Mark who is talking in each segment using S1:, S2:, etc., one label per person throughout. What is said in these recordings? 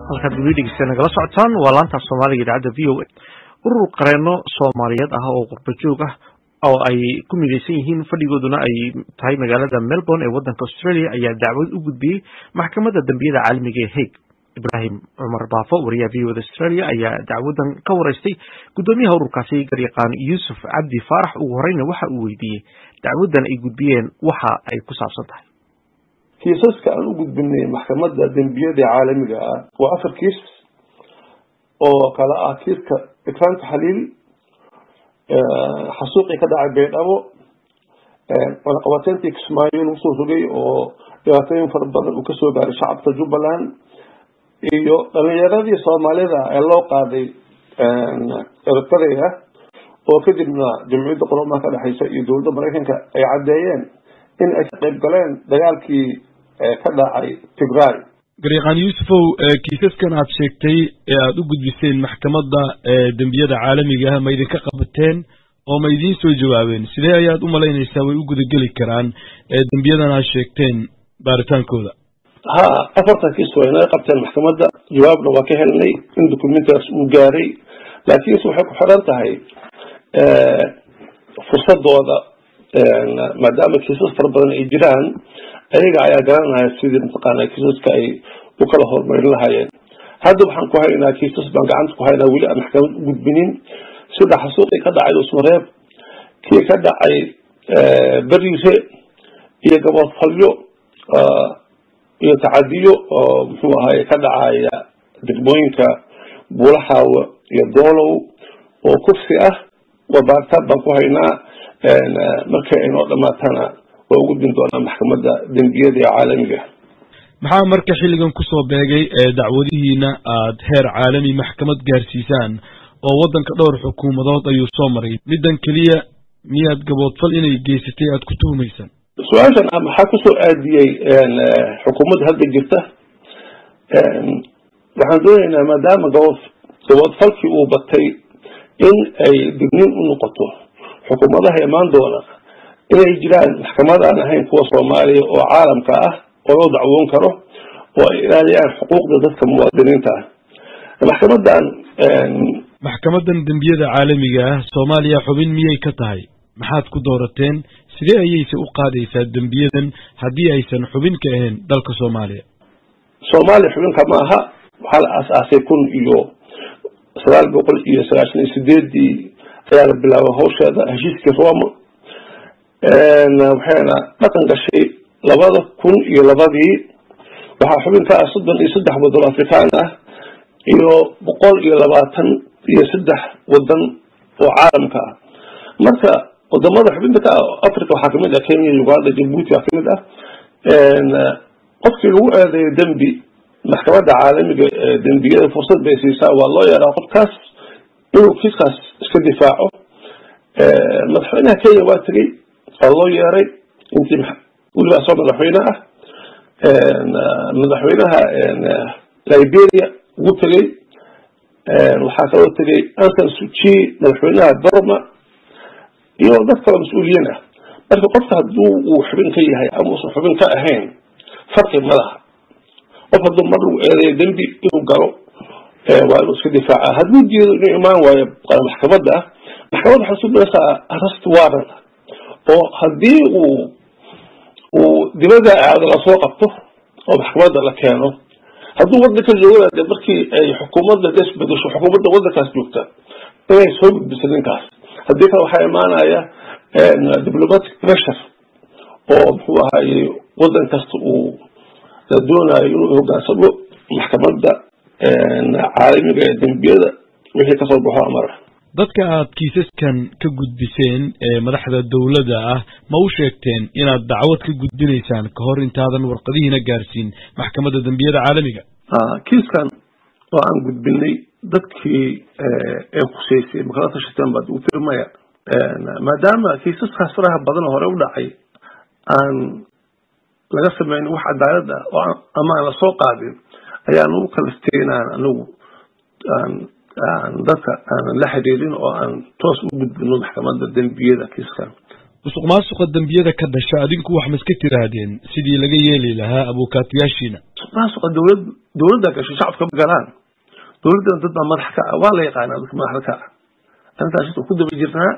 S1: halkaad weli dhegeysta nagala socotaan waa laantaaf soomaaliga idaacadda v o a urur qareeno soomaaliyeed ah oo qurba joog ah oo ay ku midaysan yihiin fadhigooduna ay tahay magaalada melbourne ee waddanka australia ayaa dacwad u gudbiyey maxkamadda dambiyada caalamiga ee hague ibrahim cumar baafo wariyaha v o da australia ayaa dacwadan ka wareystay guddoomiyaha ururkaasi garyaqaan yuusuf cabdi faarax ugu horeyna waxa uu weydiiyey dacwadan ay gudbiyeen waxa ay ku saabsan tahay
S2: kiisaska aan u gudbinay maxkamadda dembiyada caalamiga ah waa afar kiis oo kala ah kiiska ikraanta xaliil xasuuqii ka dhacay baydhabo cunaqabateyntii kismaayo lagu soo rogay oo dhibaatooyin fara badan uu kasoo gaaray shacabka jubbaland iyo dhalinyaradii soomaalida ee loo qaaday eritrea oo kadibna jamciyadda quramaha ka dhexeysa iyo dowladda maraykanka ay caddeeyeen in ay ka qayb galeen dagaalkii ka dhacay tigray
S3: garyaqaan yuusufow kiisaskan aad sheegtay ee aada u gudbiseen maxkamadda dembiyada caalamiga ah ma idinka qabateen oo ma idiin soo jawaabeen sidee ayaad u malaynaysaa way u gudageli karaan dembiyadan aad sheegteen baaritaankooda
S2: ha afartan kiis way naga qabteen maxkamadda jawaabna waa ka helnay in documentars uu gaaray laakiinse waxay ku xiran tahay fursadooda maadaama kiisas fara badan ay jiraan ayaga ayaa garanaya sidii mataqaana kiisaska ay u kala horumarin lahaayeen hadda waxaan ku haynaa kiisas baan gacanta ku haynaa weli aan maxkamad u gudbinin sida xasuuqii ka dhacay usmareeb kii ka dhacay beriire iyo gabodfalyo iyo tacadiyo oo muxuu ahaye ka dhacaya degmooyinka buulaxaawa iyo doolow oo kursi ah waa baaritaan baan ku haynaa markay aynoo dhamaatana waa u gudbin doonaa maxkamadda dembiyada ee caalamiga
S3: maxaa marka xilligan kusoo beegay dacwadihiina aad heer caalami maxkamad gaarsiisaan oo waddanka dhowr xukuumadood ayuu soo maray middan keliya miyaad gaboodfal inay geysatay aad ku tuhumaysaan
S2: su-aashan ah maxaa kusoo aadiyey xukuumadda hadda jirta waxaan doonaynaa maadaama gabod gaboodfalkii uu batay in ay digniin u noqoto xukuumadaha imaan doona inay jiraan maxkamad aan ahayn kuwa soomaaliya oo caalamka ah oo loo dacwoon karo oo ay ilaaliyaan xuquuqda dadka muwaadiniinta ah maxkamadan
S3: maxkamadan dembiyada caalamiga ah soomaaliya xubin miyay ka tahay maxaad ku doorateen sidee ayayse u qaadaysaa dembiyadan haddii aysan xubin ka ahayn dalka soomaaliya
S2: soomaaliya xubinka ma aha waxaa la aas-aasay kun iyo sagaal boqol iyo sagaashan iyo sideedii ayaa la bilaabay hawsheeda heshiiskii roma waxayna dhaqan gashay labada kun iyo labadii waxaa xubin ka ah soddon iyo saddex waddan afrikaan ah iyo boqol iyo labaatan iyo saddex waddan oo caalamka ah marka wadamada xubinta ka ah africa waxaa kamid ah kenya uganda jabuuti waa kamid ah qofkii lagu eedeeyo dembi maxkamadda caalamiga ee dembiyada fursad bay siisaa waa loo yeeraa qofkaas inuu kiiskaas iska difaaco madaxweynaha kenya waa tegey waa loo yeeray intii weliba asoo madaxweyne ah madaxweynaha liberia ugu tegey waxaa kaloo tegey anton suchi madaxweynaha burma iyo dad kaloo mas-uuliyiin ah marka qofka hadduu uu xubin ka yahay ama uusan xubin ka ahayn farqi ma laha qof hadduu mar lagu eedeeyo dembi inuu galo waa inuu iska difaaca hadduu jeedo inuu imaan waayo maxkamadda ah maxkamadda waxay sugnaysaa arrest warrant oo haddii uu uu dibada aado lasoo qabto oo maxkamadda la keeno hadduu waddanka joogana de markii ay xukuumadda des bedesho xukuumadda waddankaas joogta inay soo gudbiso ninkaas haddii kale waxaa imaanaya diplomatic pressure oo muxuu ahaye waddan kasta uu la doonayo inuu hogaansamo maxkamadda caalamiga ee dembiyada wixii kasoo baxo amara
S3: dadka aad kiisaskan ka gudbiseen ee madaxda dowladda ah ma u sheegteen inaad dacwad ka gudbinaysaan ka hor intaadan warqadihiina gaarsiin maxkamadda dembiyada caalamiga
S2: kiiskan oo aan gudbinay dadkii ee khuseysay makala tashateen baad ugu tiri maya maadaama kiisaskaas faraha badan hore u dhacay aan laga sameynin wax cadaalad ah oo ama aan lasoo qaadin ayaan ugu kaliftay inaan anigu aan aan dadka aanan la xiriirin oo aan toos u gudbino maxkamadda dembiyada kiiskan
S3: musuq maasuqa dembiyada ka dhasha adinku wax ma iska tiraahdeen sidii laga yeeli lahaa abuukaatayaashiina
S2: musuq maasuqa dowlad dowladda gasho shacabka ma galaan dowladdana dad baa madax ka ah waa la yaqaanaa dadka madaxda ka ah arrintaas ku daba jirnaa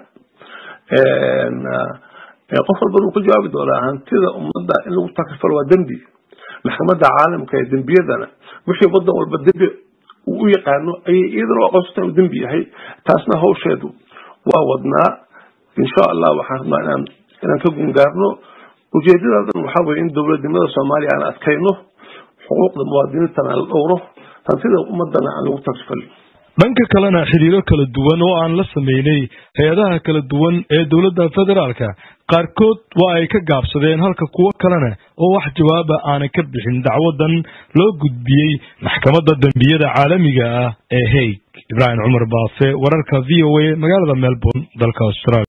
S2: qof walbana uu ka jawaabi doonaa hantida ummadda in lagu takrifalo waa dembi maxkamadda caalamka ee dembiyadana wixii wadan walba dembi uu u yaqaano ayay iyadana u aqoonsata uu dembi yahay taasna hawsheedu waa wadnaa insha allah waxaan rabnaa inaan inaan ka gungaarno ujeedadadan waxaa weye in dowladnimada soomaaliya aan adkayno xuquuqda muwaadiniintana la dhowro hantida ummadana aan lagu takrifalin
S3: dhanka kalena xidhiiro kala duwan oo aan la sameynay hay-adaha kala duwan ee dowladda federaalka qaarkood waa ay ka gaabsadeen halka kuwo kalena oo wax jawaaba aanay ka bixin dacwadan loo gudbiyey maxkamadda dembiyada caalamiga ah ee haig ibraahim cumar baafe wararka v o a magaalada melbourne dalka australia